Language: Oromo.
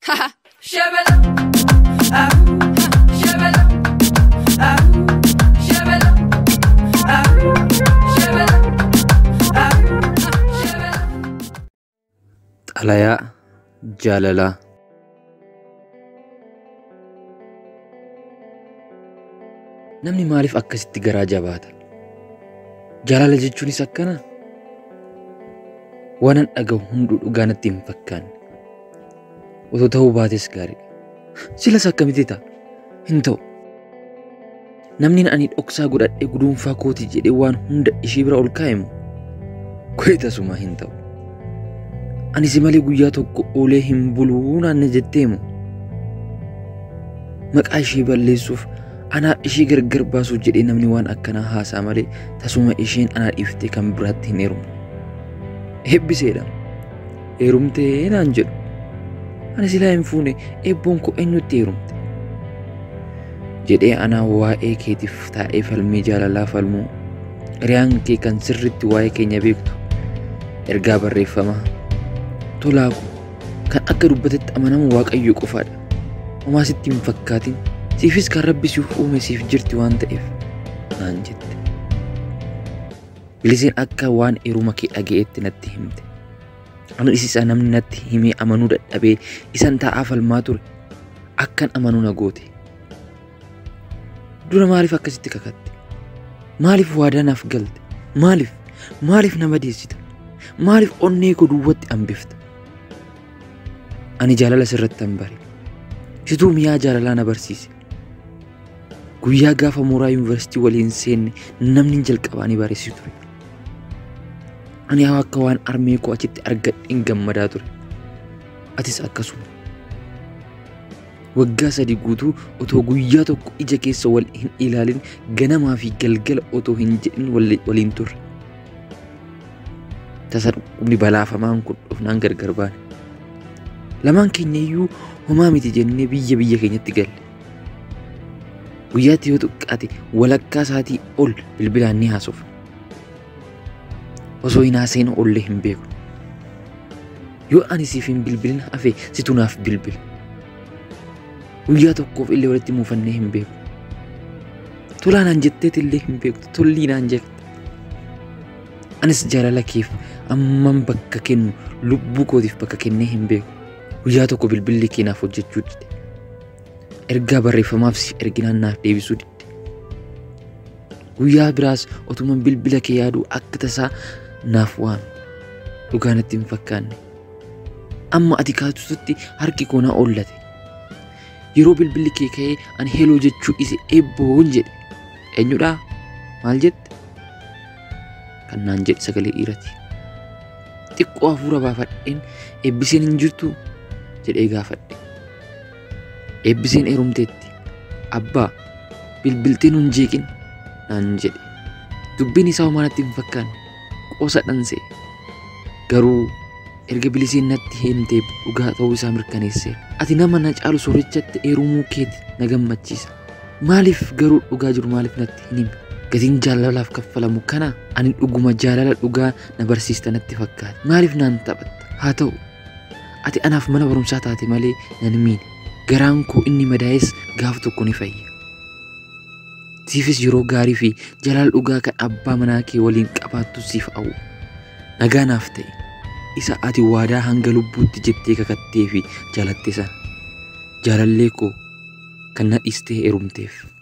Shabala. Ah. Shabala. Ah. Shabala. Ah. Shabala. Ah. Shabala. Xalayaa jaalalaa. Namni maaliif akkasitti garaa jabaata? Jaalala jechuunis akkana? Waanan dhaga'u hunduu dhugaa natti hin fakkaanne. Otoo ta'uu baates gaariidha. Silas akkamitti ta'a? Hin ta'u. Namni ani dhoksaa godhadhee guduunfaa kooti jedhee waan hunda ishee bira ol kaa'e moo? Kuni tasuma hin ta'u. Ani si malee guyyaa tokko oolee hin buluu naanne jettee moo? Maqaa ishee balleessuuf anaaf ishee gargar baasuuf jedhee namni waan akkanaa haasaa malee tasuma isheen anaa dhiiftee kan biraatti hin heerumne. Eebbiseedha. Heerumtee naan jedhu. Ani silaa hin fuune eebboon koo eenyutti heerumte? Jedhee anaa waa'ee keetiif taa'ee falmii jaalalaa falmuu hiriyaan kee kan sirritti waa'ee keenya beektu ergaa barreeffamaa tolaa koo kan akka dubbatetti amanamu waaqayyo qofaadha. Homaa sitti hin fakkaatin siifis kan rabbi siif uume siif jirti waan ta'eef naan jette. Biliseen akka waan heeruma kee dhaga'etti natti himte. Anis isa namni natti himee amanuu dadhabee isan taa'aa falmaa ture akkan amanuu na goote. Dura maaliif akkasitti kakatte? Maaliif waadaa naaf galte? Maaliif? Maaliif nama deessita? Maaliif onnee koo duwwatti hambifta? Ani jaalala sirratti hin bare. Situu mi'aa jaalalaa na barsiise. Guyyaa gaafa mooraa yuunivarsiitii waliin seenne namni jalqabaa ni barreessi ture. Ani haa akka waan armee koo achitti argadheen gammadaa ture. Atis akkasuma. Waggaa sadii guutuu otoo guyyaa tokko ija keessa wal hin ilaalin ganamaa fi galgala otoo hin jedhin waliin turre. Tasa dhukkubni balaafamaan kun dhufnaan gargar baane. Lamaan keenya iyyuu homaa miti jennee biyya biyya keenyatti galle. Guyyaatti yoo xiqqaate walakkaa isaatii ol bilbilaan ni haasofna. Osoo hin haaseen ollee hin beeku. Yoo ani siif hin bilbilin hafe situ naaf bilbila. Guyyaa tokkoof illee walitti muufannee hin beeku. Tolaa naan jetteet illee hin beektu. Tollii naan jette. Anis jaalala keef amman bakka kennu lubbuu kootiif bakka kennee hin beeku. Guyyaa tokko bilbilli kee naaf hojjechuu dide. Ergaa barreeffamaaf si erginaan naaf deebisuu dide. Guyyaa biraas otuman bilbila kee yaaduu akka tasaa naaf waame. Dhugaa natti hin fakkaanne. Amma ati kaatutti harki koo na ollate. Yeroo bilbilli kee ka'ee ani heloo jechuu ise eebboon jedhe. Eenyudhaa? Maal jette? Kan naan jedhe sagalee dhiirati. Xiqqoo hafuura baafadheen eebbiseen hin jirtuu? jedhee gaafadhe. Eebbiseen heerumteetti. Abbaa bilbiltee nun jeeqin naan jedhe. Dubbiin isaa homaa natti hin fakkaanne. Qoosa dhansee. Garuu erga biliseen natti himtee dhugaa ta'uu isaa mirkaneesseera. Ati nama na caalu soorichatti heerumuu keeti na gammachiisa. Maaliif garuu dhugaa jiru maaliif natti hin himne? Gatiin jaalalaaf kaffalamu kana ani dhuguma jaalala dhugaa na barsiista natti fakkaata. Maaliif naan taphatta? Haa ta'u ati anaaf mana barumsaa taate malee nan miine. Garaan koo inni madaa'es gaaf tokko ni fayya. Siifis yeroo gaarii fi jaalala dhugaa kan abbaa manaa kee waliin qabaattu siif hawwu. Nagaa naaf ta'e. isa ati waadaa hanga lubbuutti jettee kakattee fi jaalatte sana jaalallee koo kan na dhiistee heerumteef.